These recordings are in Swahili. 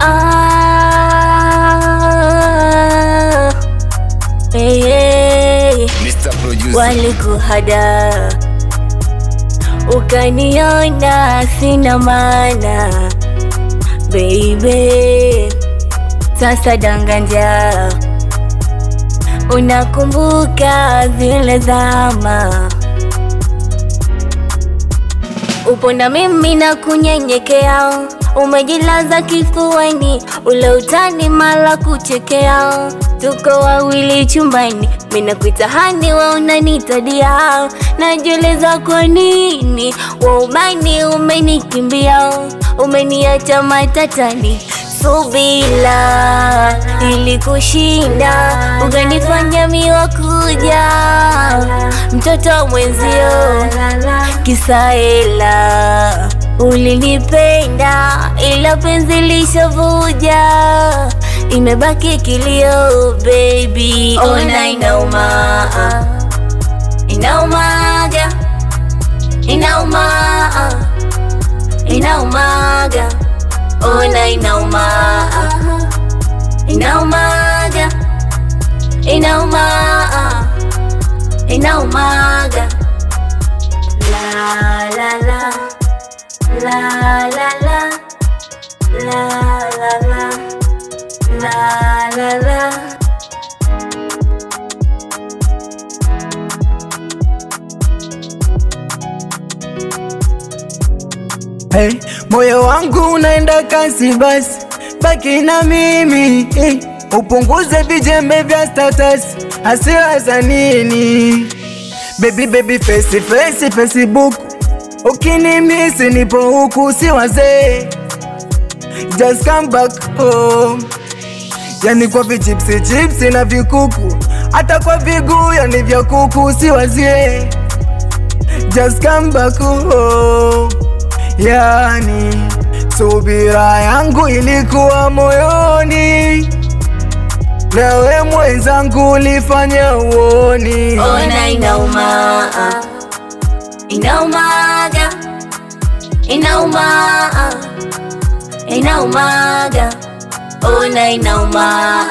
Ah, hey, hey. Mr. Producer. Walikuhada ukaniona sina maana, baby, sasa danganja, unakumbuka zile zama upo na mimi na kunyenyekea, umejilaza kifuani, ule utani mala kuchekea, tuko wawili chumbani, mimi nakuita hani, we unanitadia, najiuliza kwa nini waumani umenikimbia, umeniacha matatani subila ili kushinda, ukanifanya miwa kuja mtoto mwenzio kisaela ulinipenda ila penzi lishavuja imebaki kilio baby ona inauma inaumaga inauma inaumaga ona inauma inaumaga inauma inaumaga La la la La la la La la la La la la Hey, moyo wangu unaenda kasi basi, baki na mimi hey, upunguze vijembe vya status, hasira za nini? Baby baby face face Facebook, ukinimisi nipo huku, si wazee, just come back home. Yani kwa vichipsi chipsi na vikuku, hata kwa viguu yani vya kuku, si wazie, just come back home. Yani subira yangu ilikuwa moyoni, nawe mwenzangu ulifanya uoni. Ona inauma Inaumaga Inauma Inaumaga Ona inauma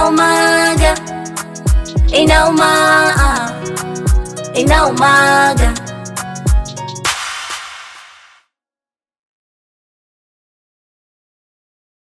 Inaumaga Inauma Inaumaga